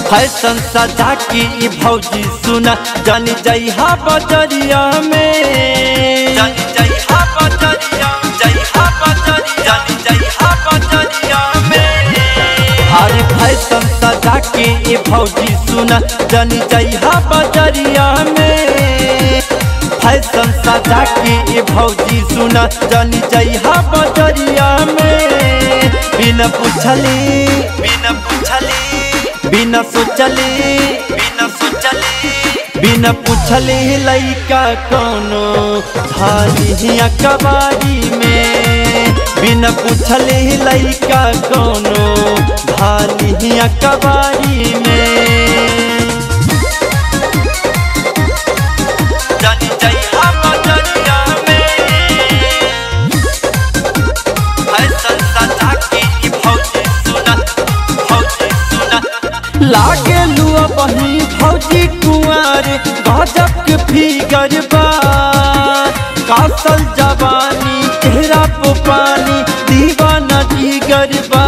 fashion सजा के ई भौजी सुना जानी जइहा बजरिया में जानी जइहा बजरिया जइहा बजरिया जानी जइहा बजरिया में अरे फैशन सजा के ई भौजी सुना जानी जइहा बजरिया में फैशन सजा के ई भौजी सुना जानी जइहा बजरिया में बिना पूछले बिना पूछले बिना सोचले बिना सोचले बिना पूछले लइका कोनो थाली कबारी में बिना पूछले लइका कोनो थाली कबारी में जानी जइहा बजरिया में फैशन सजा के ई भौजी सुना भौजी सुना लागे लुआ बही भौजी कुंवर गजब के फिगर बा कासल जवानी चेहरा पे पानी दीवाना जिगर बा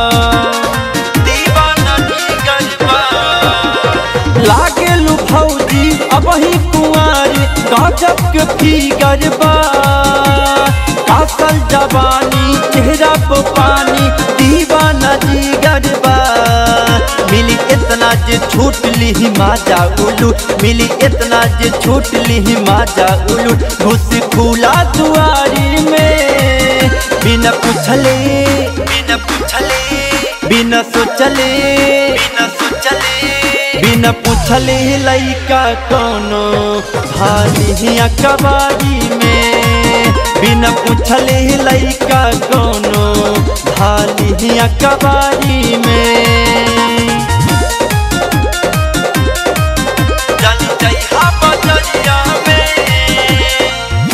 दीवाना जिगर बा लागे लू भौजी अब ही कुंवर गजब के फिगर बा कासल जवानी चेहरा पे पानी दीवाना जिगर बा मिली इतना जे छूट ली माजा उलू मिली इतना जे छूट ली माजा उलू घुस खुला दुआरी में बिना पूछले बिना पूछले बिना सोचले बिना सोचले बिना पूछले लइका कोनो भाली कबारी में बिना पूछले लइका कोनो भाली कबारी में जानी जइहा बजरिया में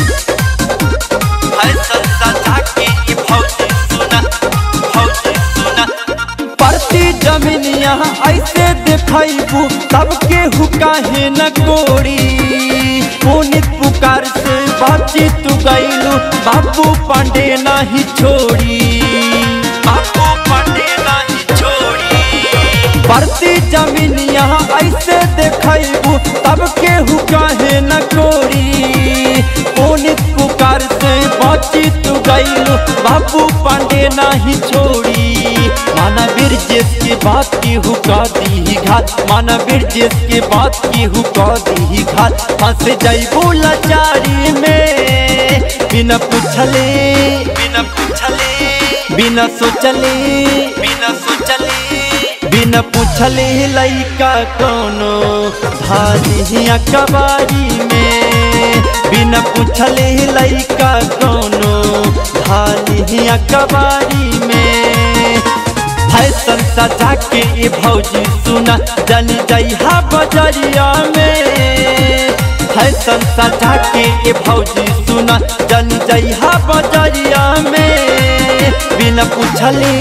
फैशन सजा के ई भौजी सुना भौजी सुना परती जमीन यहाँ ऐसे देखैबू सबके हुकाहे न कोड़ी पुनित पुकार से बातचीत तू गैलू बाबू पांडे नहीं छोड़ी बाबू पांडे नहीं छोड़ी परती जमीन यहाँ ऐसे देखैबू सबके हुकाहे न कोड़ी पुनित पुकार से बातचीत तू गैलू बाबू पांडे नहीं छोड़ी माना बिरजेश के बात की हुका दी घात माना बिरजेश के बात की हुका दी घात फंस जैबू लाचारी में बिना पूछले बिना पूछले बिना सोचले बिना सोचले बिना पूछले लइका कोनो भाली कबारी में बिना पूछले लइका कोनो भाली कबारी में फैशन सजा के ई भौजी सुना जानी जइहा बजरिया में फैशन सजा के ई भौजी सुना जानी जइहा बजरिया में बिना पूछले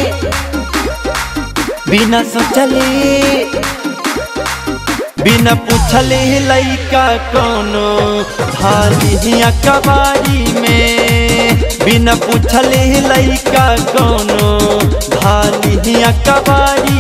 बिना सोचले बिना पूछले लइका कोनो थाली कबारी में बिना पूछले लइका कोनो थाली कबारी